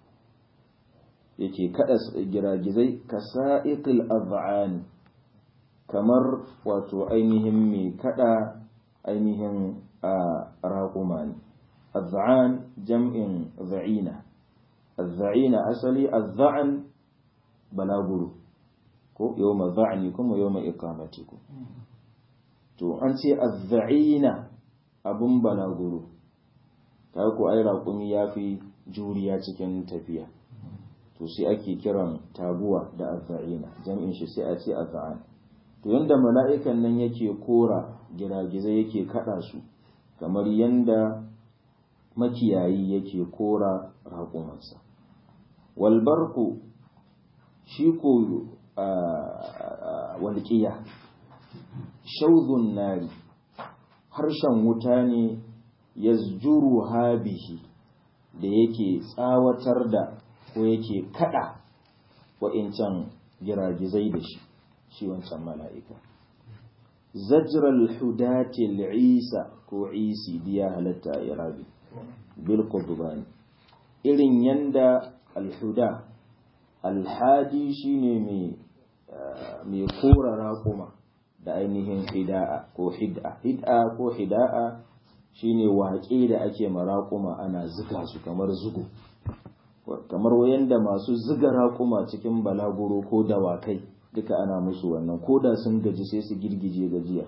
yake kada giragizai kasa'iqil az'an kamar wato ainihin mai kada ainihin raƙuma ne az'an jam'in za'ina azza'ina asali azza'an balaguru ko yawma za'nikum wa yawma iqamatikum to an ce azza'ina abun balaguru ta ko ai raƙumi yafi juriya cikin tafiya to sai ake kiran taguwa da azza'ina jam'in shi sai a ce azza'an to yanda mala'ikan nan yake kora giragizai yake kada su kamar yanda makiyayi yake kora raƙumansa walbarku shi ko walƙiya shauzun nari harshen wuta ne ya zuru habihi da yake tsawatar da ko yake kada wa'incan giragizai da shi shi wancan mala'ika zajral hudatil isa ko isi biya halatta a irabi bil qudbani irin yanda alhuda alhadi shine mai mai kora raƙuma da ainihin hida'a ko hid'a hid'a ko hida'a shine waƙe da ake maraƙuma ana ziga su kamar zugo kamar wayanda masu ziga raƙuma cikin balaguro ko dawakai duka ana musu wannan ko da sun gaji sai su girgije gajiya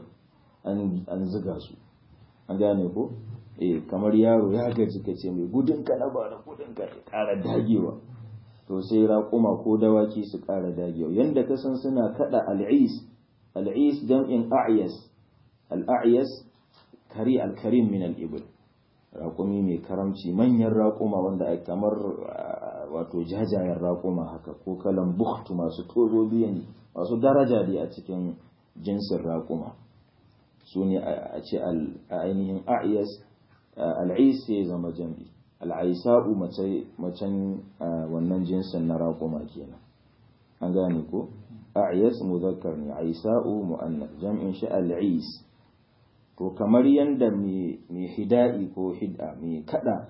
an ziga su an gane ko eh kamar yaro ya gaji ka ce mai gudun ka na bara gudun ka ya ƙara dagewa to sai raƙuma ko dawaki su ƙara dagewa yanda ka san suna kada al'is al'is jam'in a'yas al'a'yas kari al-karim min al-ibl raƙumi mai karamci manyan raƙuma wanda ai kamar wato jajayen raƙuma haka ko kalan bukhtu masu tozo biyan masu daraja dai a cikin jinsin raƙuma su ne a ce ainihin a'yas al'is ya zama jam'i al'aisa'u macen wannan jinsin na raƙuma kenan an gane ko a'yas muzakkar ne aisa'u mu'annas jam'in shi al'is to kamar yanda mai hida'i ko hid'a mai kada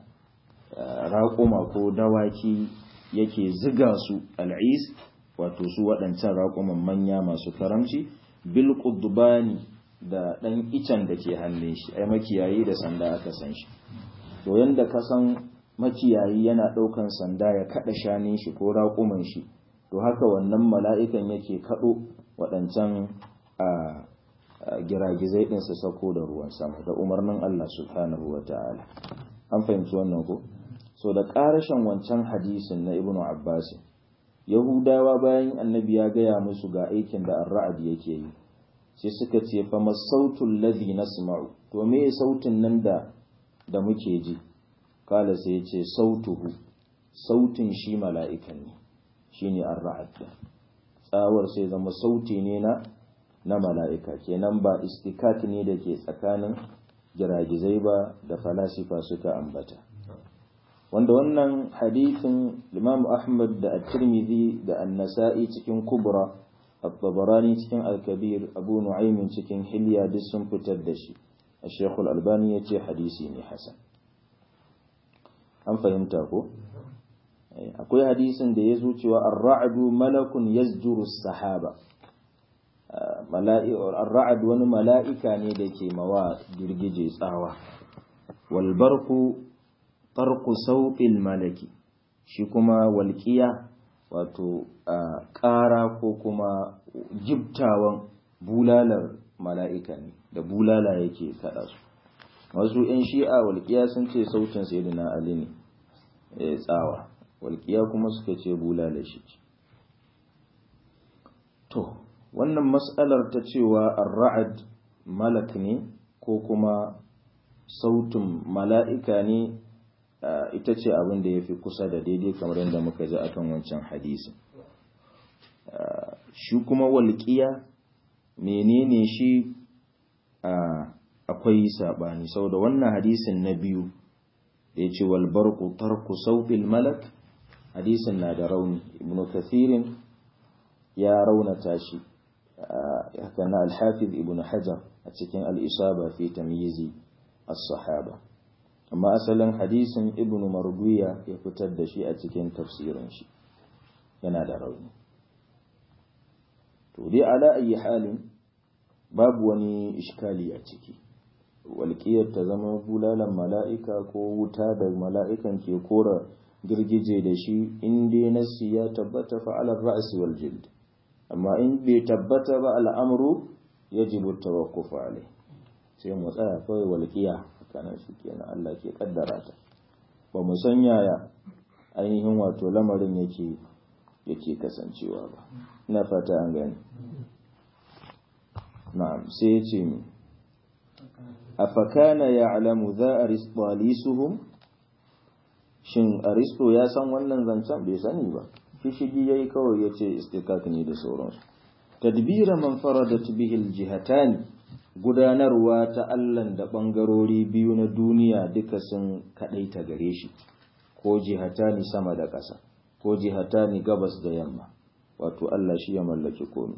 raƙuma ko dawaki yake ziga su al'is wato su waɗancan raƙuman manya masu karamci bil qudbani da ɗan icen da ke hannun shi ai makiyayi da sanda aka san shi to yanda ka san makiyayi yana ɗaukan sanda ya kaɗa shanin shi ko raƙuman shi to haka wannan mala'ikan yake kaɗo waɗancan a giragizai ɗin su sako da ruwan sama da umarnin Allah subhanahu wa ta'ala an fahimci wannan ko so da ƙarashin wancan hadisin na ibnu abbas yahudawa bayan annabi ya gaya musu ga aikin da ar-ra'd yake yi sai suka ce fa masautul ladhi nasma'u to me sautin nan da da muke ji kala sai yace sautuhu sautin shi mala'ikan ne shine ar-ra'd tsawar sai zama sauti ne na na mala'ika kenan ba istikat ne da ke tsakanin giragizai ba da falasifa suka ambata wanda wannan hadithin Imam Ahmad da At-Tirmidhi da An-Nasa'i cikin Kubra At-Tabarani cikin Al-Kabir Abu Nu'aym cikin Hilya duk sun fitar da shi Sheikh Al-Albani yace hadisi ne hasan an fahimta ko akwai hadisin da yazo cewa ar-ra'du malakun yazjuru as-sahaba ar-ra'd wani mala'ika ne da ke mawa girgije tsawa wal barqu farku sauƙin malaki shi kuma walƙiya wato ƙara ko kuma jibtawan bulalar mala'ika ne da bulala yake kaɗa su wasu ‘yan shi'a walƙiya sun ce sautin sai na ali ne tsawa walƙiya kuma suka ce bulala shi ce to wannan matsalar ta cewa ar-ra'ad malak ne ko kuma sautin mala'ika ne ita ce abin da ya fi kusa da daidai kamar yadda muka ji akan wancan hadisi shi kuma walƙiya menene shi akwai saɓani saboda wannan hadisin na biyu da ya ce walbarku tarku sautil malak hadisin na da rauni ibn kathirin ya raunata shi haka na alhafiz ibn hajar a cikin al'isaba fi tamyizi as-sahaba amma asalin hadisin ibn marduya ya fitar da shi a cikin tafsirin shi yana da rauni to dai ala ayi halin babu wani iskali a ciki walƙiyar ta zama bulalan mala'ika ko wuta da mala'ikan ke kora girgije da shi in dai nasi ya tabbata fa'alar ra'asi wal jild amma in bai tabbata ba al'amru yajibu tawakkufu alai sai mu tsaya kawai walƙiya kana shi kenan Allah ke kaddara ta ba mu san yaya ainihin wato lamarin yake yake kasancewa ba ina fata an gani na'am sai ya ce mi afakana ya'lamu za aristolisuhum shin aristo ya san wannan zancen bai sani ba shishigi yayi kawai yace istiqaq ne da sauransu tadbira man faradat bihi aljihatan gudanarwa ta Allahn da ɓangarori biyu na duniya duka sun kaɗaita gare shi, ko jihatani sama da ƙasa, ko jihatani gabas da yamma, wato Allah shi ya mallaki komi.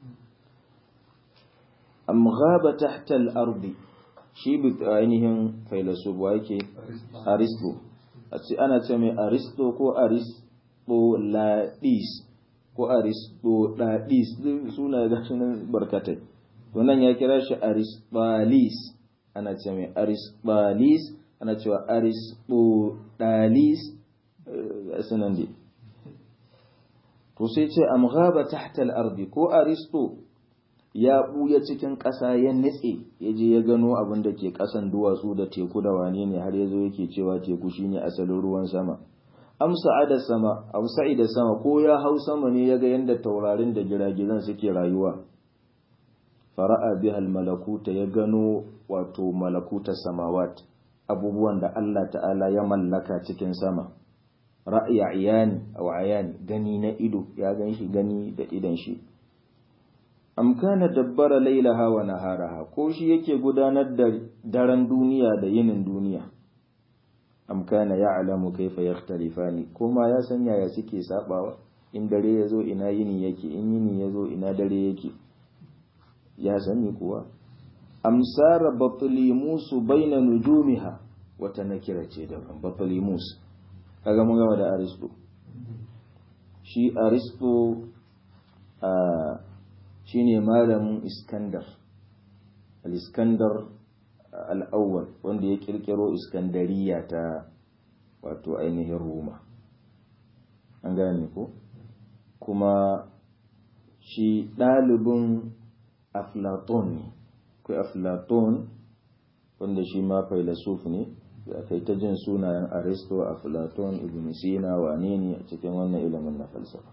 Am ghaba tahta al-ardi shi bi ainihin failasuf wa yake Aristo, a ce ana ce mai Aristo ko Aristo Ladis ko Aristo Ladis suna gashi nan barkatai. wannan ya kira shi arisbalis ana ce mai arisbalis ana cewa arisbodalis sunan dai to sai ce am ghaba tahta al-ardi ko aristo ya buya cikin ƙasa ya nitse ya je ya gano abin da ke ƙasan duwatsu da teku da wane ne har yazo yake cewa teku shine asalin ruwan sama am sa'ada sama am sa'ida sama ko ya hau sama ne ya ga yanda taurarin da giragizan suke rayuwa fara'a biha al-malakuta ya gano wato malakuta samawat abubuwan da Allah ta'ala ya mallaka cikin sama ra'ayi ayani aw ayani gani na ido ya gan shi gani da idan shi am kana dabbara lailaha wa naharaha ko shi yake gudanar da daren duniya da yinin duniya am kana ya'lamu kaifa yakhtalifani kuma ya san yaya suke sabawa in dare yazo ina yini yake in yini yazo ina dare yake ya sani kuwa amsara batlimusu baina nujumiha wata nakira ce da batlimus kaga mun gama da aristo shi aristo a shine malamin iskandar al-iskandar al-awwal wanda ya kirkiro iskandariya ta wato ainihin roma an gane ko kuma shi ɗalibin aflaton ne kai aflaton wanda shi ma failasuf ne da kai ta jin sunayen aristo aflaton ibn sina wane ne a cikin wannan ilimin na falsafa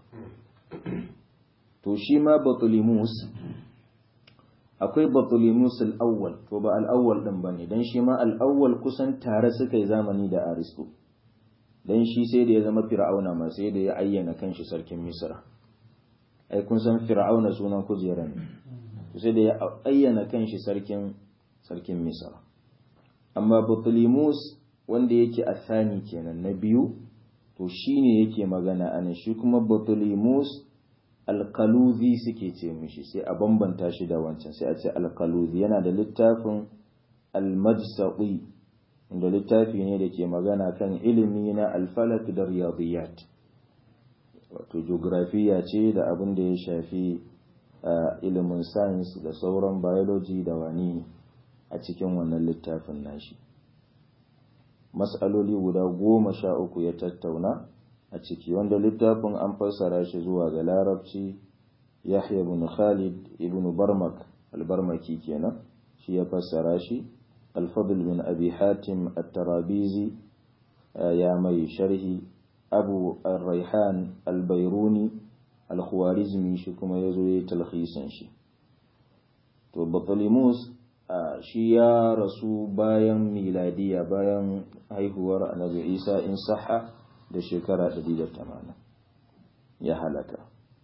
to shi ma batulimus akwai batulimus al'awwal to ba al'awwal din ba ne don shi ma al'awwal kusan tare suka yi zamani da aristo don shi sai da ya zama fir'auna ma sai da ya ayyana kanshi sarkin misra ai kun san fir'auna sunan kujera ne sai da ya ayyana kanshi sarkin sarkin misra amma batulimus wanda yake athani kenan na biyu to shine yake magana ana shi kuma batulimus alkaluzi suke ce mishi sai a bambanta shi da wancan sai a ce alkaluzi yana da littafin almajsaqi inda littafi ne da ke magana kan ilimi na alfalak da riyadiyat wato geografiya ce da abin da ya shafi ilimin science da sauran biology da wani a cikin wannan littafin nashi mas'aloli guda goma sha uku ya tattauna a ciki wanda littafin an fassara shi zuwa ga larabci yahya ibn khalid ibn barmak albarmaki kenan shi ya fassara shi alfadl bin abi hatim at-tarabizi ya mai sharhi abu ar-raihan al-bayruni al-khwarizmi shi kuma yazo yayi talhisin shi to batalimus shi ya rasu bayan miladiya bayan haihuwar annabi isa in sahha da shekara 180 ya halaka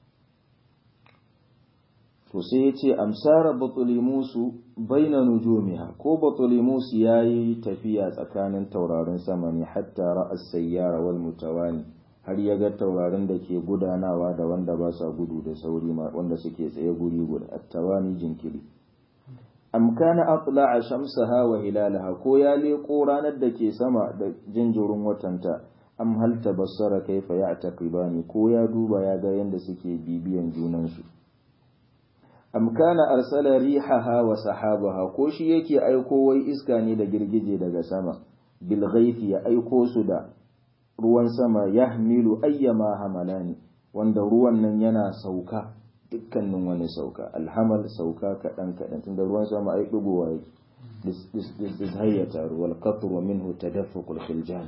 to sai ya ce amsara batulimusu baina nujumiha ko batulimus ya yi tafiya tsakanin taurarin sama ne hatta ra'as sayyara wal mutawani har ya ga taurarin da ke gudanawa da wanda ba sa gudu da sauri wanda suke tsaye guri guda attawani jinkiri am kana atla'a shamsaha wa hilalaha ko ya leko ranar da ke sama da jinjirin watanta am hal tabassara kaifa ya'taqibani ko ya duba ya ga yanda suke bibiyan junansu am kana arsala rihaha wa sahabaha ko shi yake aiko wai iska ne da girgije daga sama bil ghaithi ya aiko su da ruwan sama yahmilu ayyama hamalani wanda ruwan nan yana sauka dukkanin wani sauka alhamal sauka kaɗan kaɗan tunda ruwan sama ai ɗigowa yake dis hayyata ruwal qatru wa minhu tadaffuqul khiljan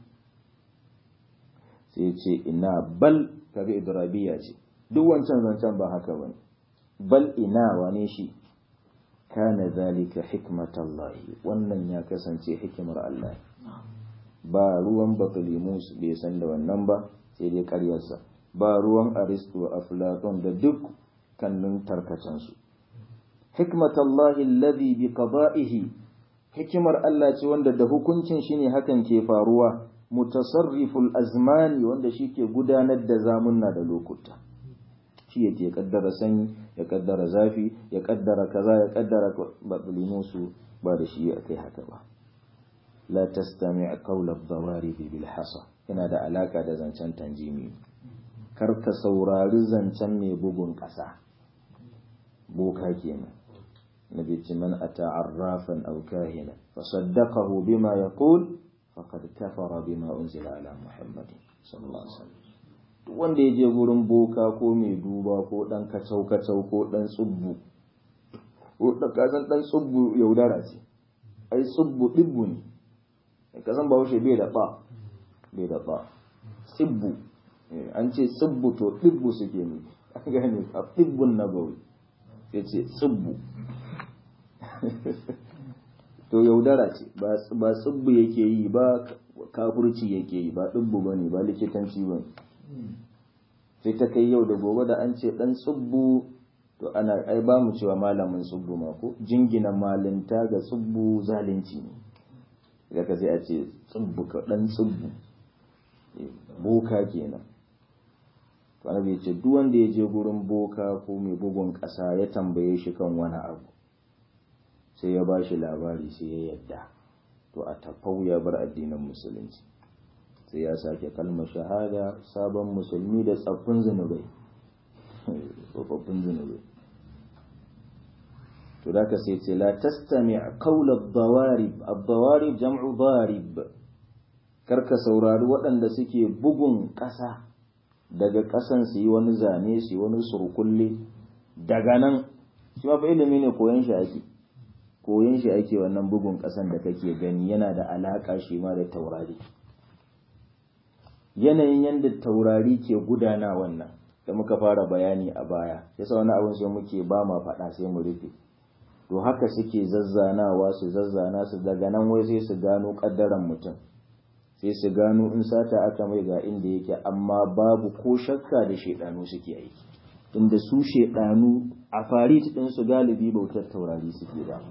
sai ce ina bal kaga idrabiya ce duk wancan zancen ba haka bane bal ina wane shi kana zalika hikmatallahi wannan ya kasance hikimar Allah ba ruwan batalimus bai san da wannan ba sai dai karyarsa ba ruwan aristo aflaton da duk kannin tarkacensu hikmatallahi alladhi bi qada'ihi hikimar Allah ce wanda da hukuncin shi ne hakan ke faruwa mutasarriful azmani wanda shi ke gudanar da zamunna da lokuta shi yake kaddara sanyi ya kaddara zafi ya kaddara kaza ya kaddara batlimusu ba da shi akai haka ba la tastami' qawla ad-dawarib bil hasa yana da alaka da zancen tanjimi kar ka saurari zancen mai bugun ƙasa boka kenan nabi ce man ata arrafan aw kahina fa saddaqahu bima yaqul faqad kafara bima unzila ala muhammadin sallallahu alaihi wasallam duk wanda ya je gurin boka ko mai duba ko dan kacau kacau ko dan tsubbu ko da kasan dan tsubbu yaudara ce ai tsubbu dibbu ne kasan bahaushe bai da ba bai da ba tsibbu an ce tsibbu to dibbu suke ne an gane a dibbun nabawi ya ce tsibbu to yaudara ce ba tsibbu yake yi ba kafurci yake yi ba dibbu ba ne ba likitanci ba sai ta kai yau da gobe da an ce dan tsibbu to ana ai ba mu cewa malamin tsibbu ma ko jingina malinta ga tsibbu zalunci ne da ka sai a ce tsibbu ka dan tsibbu boka kenan to annabi ce duk wanda ya je gurin boka ko mai bugun ƙasa ya tambaye shi kan wani abu sai ya bashi labari sai ya yadda to a tafau ya bar addinin musulunci sai ya sake kalmar shahada sabon musulmi da tsaffin zunubai tsofaffin zunubai to da ka sai ce la tastami qawla ad-dawarib ad-dawarib jam'u darib karka saurari waɗanda suke bugun ƙasa daga ƙasan su yi wani zane su yi wani surkulle daga nan shi ma fa ilimi ne koyon shi ake koyon shi ake wannan bugun ƙasan da kake gani yana da alaƙa shi ma da taurari yanayin yadda taurari ke gudana wannan da muka fara bayani a baya yasa wani abin sai muke ba ma faɗa sai mu rufe to haka suke zazzanawa su zazzana su daga nan wai sai su gano ƙaddaran mutum sai su gano in sata aka mai ga inda yake amma babu ko shakka da shaidanu suke aiki inda su shaidanu a farit din su galibi bautar taurari suke da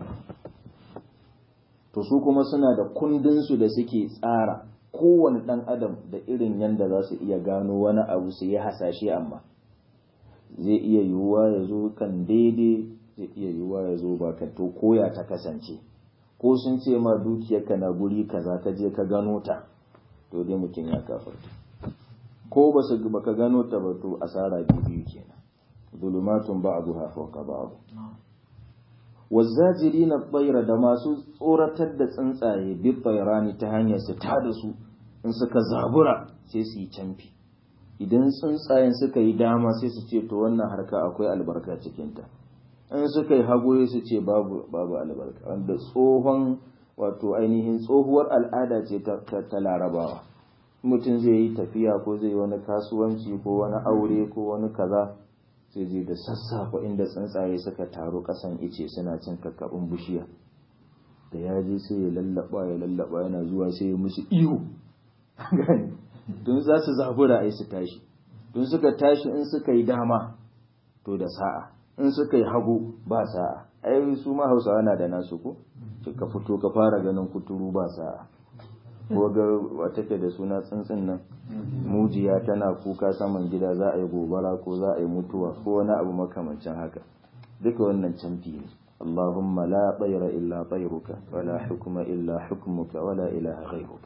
to su kuma suna da kundinsu da suke tsara kowane ɗan adam da irin yadda za su iya gano wani abu su yi hasashe amma zai iya yiwuwa ya zo kan daidai zai iya yiwuwa ya zo ba kan to koya ta kasance ko sun ce ma dukiyarka na guri kaza ka je ka gano ta to dai mutum ya kafarta ko ba su baka gano ta ba to asara biyu kenan zulumatun ba'duha fawqa ba'd wazzajirina bayra da masu tsoratar da tsuntsaye bi bayrani ta hanyar su ta da su in suka zabura sai su yi canfi idan tsuntsayen suka yi dama sai su ce to wannan harka akwai albarka cikinta in suka yi hagu su ce babu babu albarka wanda tsohon wato ainihin tsohuwar al'ada ce ta, ta, larabawa mutum zai yi tafiya ko zai yi wani kasuwanci ko wani aure ko wani kaza sai je da sassafa inda tsuntsaye suka taru kasan ice suna cin kakkaɓin bishiya da ya je sai ya lallaba ya lallaba yana zuwa sai ya musu ihu gani don za su zabura ai su tashi don suka tashi in suka yi dama to da sa'a in suka yi hagu ba sa'a ai su ma hausawa na da nasu ko ka fito ka fara ganin kuturu ba sa'a ko ga wata ke da suna tsuntsun nan mujiya tana kuka saman gida za a yi gobara ko za a yi mutuwa ko wani abu makamancin haka duka wannan canfi ne اللهم لا طير إلا طيرك ولا حكم إلا حكمك ولا إله غيرك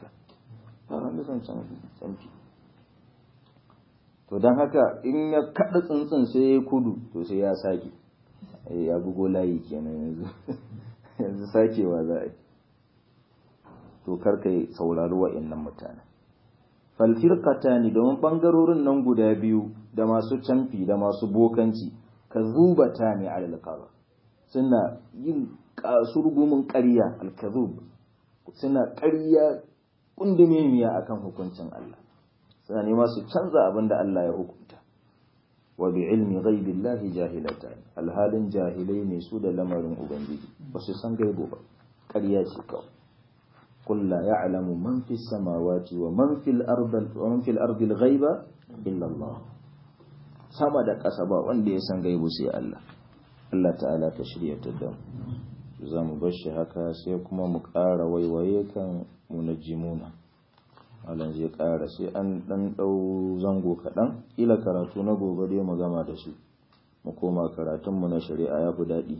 to don haka in ya kaɗa tsuntsun sai ya kudu to sai ya sake ya bugo layi kenan yanzu yanzu sakewa za a yi to karka saurari wa'annan mutane falfirkata ne domin ɓangarorin nan guda biyu da masu camfi da masu bokanci ka zubata ne a alƙaba suna yin kasurgumin ƙarya alkazub suna ƙarya kundumemiya akan hukuncin Allah suna nema su canza abin da Allah ya hukunta wa bi ilmi ghaibillahi jahilatan alhalin jahilai ne su da lamarin ubangiji ba su san gaibo ba ƙarya ce kawai قل لا يعلم من في السماوات ومن في الأرض ومن في الأرض الغيب إلا الله sama da ƙasa ba wanda ya san gaibu sai Allah Allah ta'ala ta shirya ta da za mu bar shi haka sai kuma mu ƙara waiwaye kan munajjimuna Allah zai ƙara sai an ɗan ɗau zango kaɗan ila karatu na gobe dai mu gama da su mu koma karatunmu na shari'a ya fi daɗi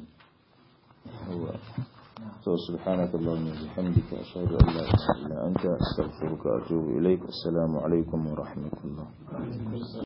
so subhanaka allahumma wa bihamdika ashhadu an la ilaha illa anta astaghfiruka wa atubu ilaik assalamu alaikum wa rahmatullah